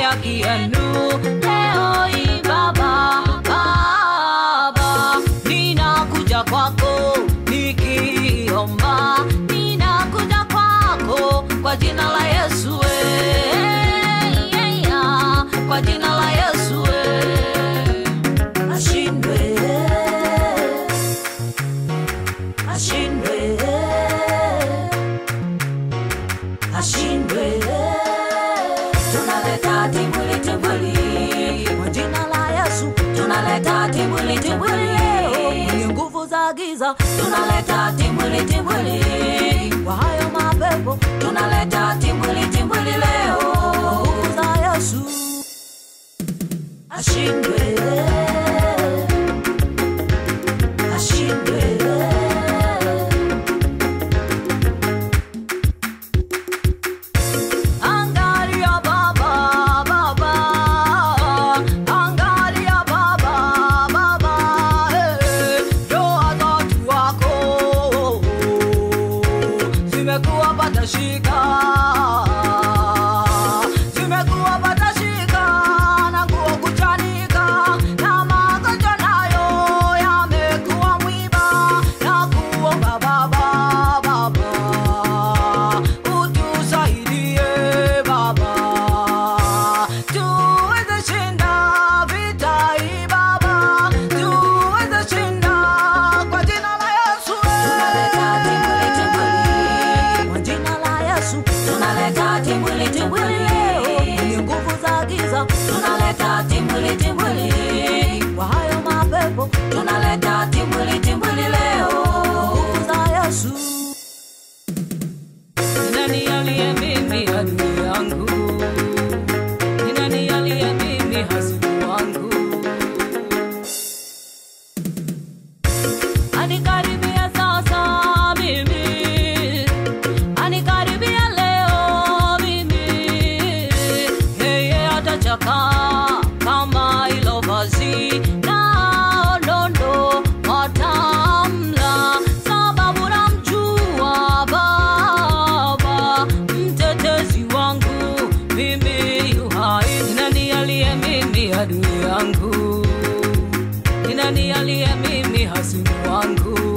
haki yenu leo hii Baba, Baba, ninakuja kwako nikiomba, ninakuja kwako kwa jina la Yesu, eh, yeah, kwa jina la Yesu eh. ashindwe ashindwe ashindwe tunaleta timbwili timbwili kwa jina la Yesu tunaleta timbwili timbwili mwenye nguvu za giza tunaleta timbwili timbwili kwa hayo mapepo tunaleta timbwili timbwili leo kwa nguvu za Yesu ashindwe ashindwe Angalia baba baba Angalia baba baba eh Ndoa za watu wako Zimekuwa patashika Zimekuwa patashika Na nguo kuchanika Na magonjwa nayo yamekuwa mwiba Na kuomba baba baba utusaidie Baba, tuweze shinda vita hii Baba, tuweze shinda kwa jina la Yesu. Tunaleta timbwili timbwili kwa jina la Yesu, tunaleta timbwili timbwili mwenye nguvu za giza, tunaleta timbwili timbwili kwa hayo mapepo, tunaleta timbwili timbwili leo nguvu za Yesu. Ni nani aliye mimi adui yangu? Ni nani aliye mimi hasimu wangu? Anikaribia sasa mimi, anikaribia leo mimi, yeye atachakaa kama hilo vazi na nondo watamla, sababu namjua Baba, mtetezi wangu mimi yu hai. Ni nani aliye mimi adui yangu? Ni nani aliye mimi hasimu wangu?